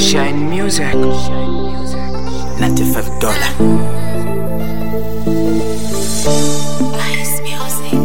Shine Music. 95 dollar. Ice music.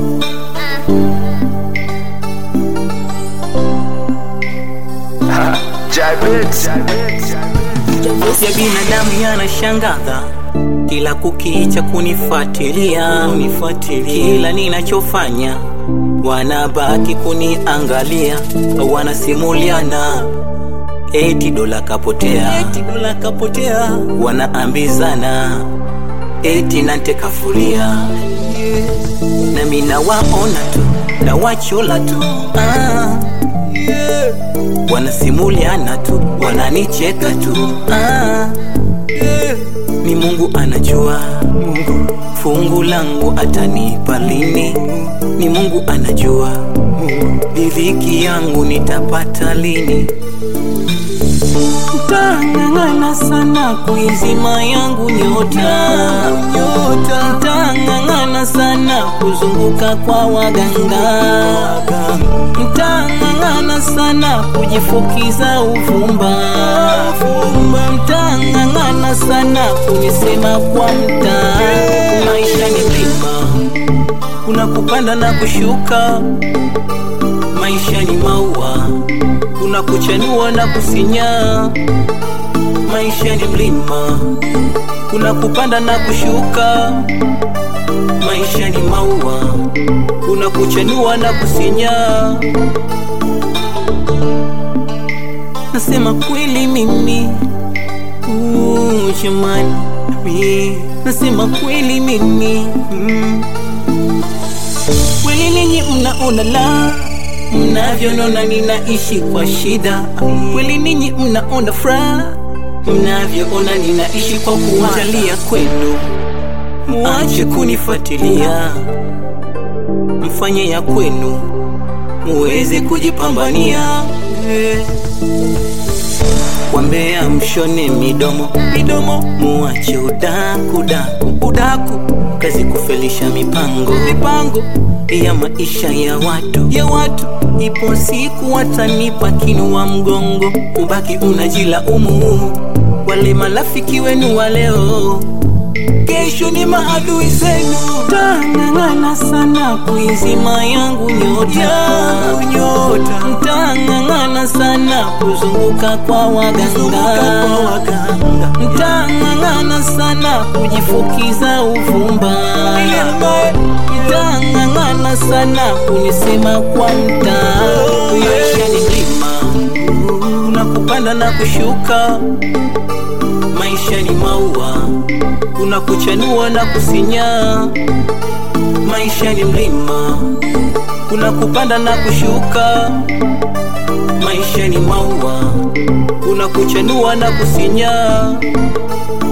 Jabez. ya binadamu yanashangaza kila kukicha kunifuatilia unifuatilia kila ninachofanya wanabaki kuniangalia wanasimuliana eti dola kapotea eti dola kapotea wanaambizana eti nante kafuria nami nawaona tu nawachola tu ah, yeah. wanasimuliana tu wananicheka tu ah, yeah. ni mungu anajua mungu fungu langu atanipa lini ni mungu anajua riziki yangu nitapata lini Tangangana sana kuizima yangu nyota nyota, tangangana sana kuzunguka kwa waganga, mtangangana sana kujifukiza uvumba, mtangangana sana kunisema kwa mtaa. Maisha ni mlima, kuna kupanda na kushuka. Maisha ni maua, kuna kuchanua na kusinya. Maisha ni mlima, kuna kupanda na kushuka. Maisha ni maua, kuna kuchanua na kusinya. Nasema kweli mimi, uh, jamani, mi nasema kweli mimi mm. Kweli ninyi mnaona la mnavyonona ninaishi kwa shida, kweli ninyi mnaona furaha mnavyoona ninaishi kwa kuwajalia kwenu. Muache kunifuatilia, mfanye ya kwenu, muweze kujipambania eh. Wambea mshone midomo midomo, muache udaku daku udaku, kazi kufelisha mipango mipango ya maisha ya watu ya watu. Ipo siku watanipa kinua mgongo, ubaki unajila umu. Wale marafiki wenu wa leo, kesho ni maadui zenu. Tangangana sana kuizima yangu nyota yangu nyota, mtangangana sana kuzunguka kwa waganga, mtangangana sana kujifukiza uvumba, mtangangana sana kunisema kwa mtaa. Maisha ni mlima, kuna kupanda na kushuka. Maisha ni maua, kuna kuchanua na kusinya. Maisha ni mlima, kuna kupanda na kushuka. Maisha ni maua, kuna kuchanua na kusinya.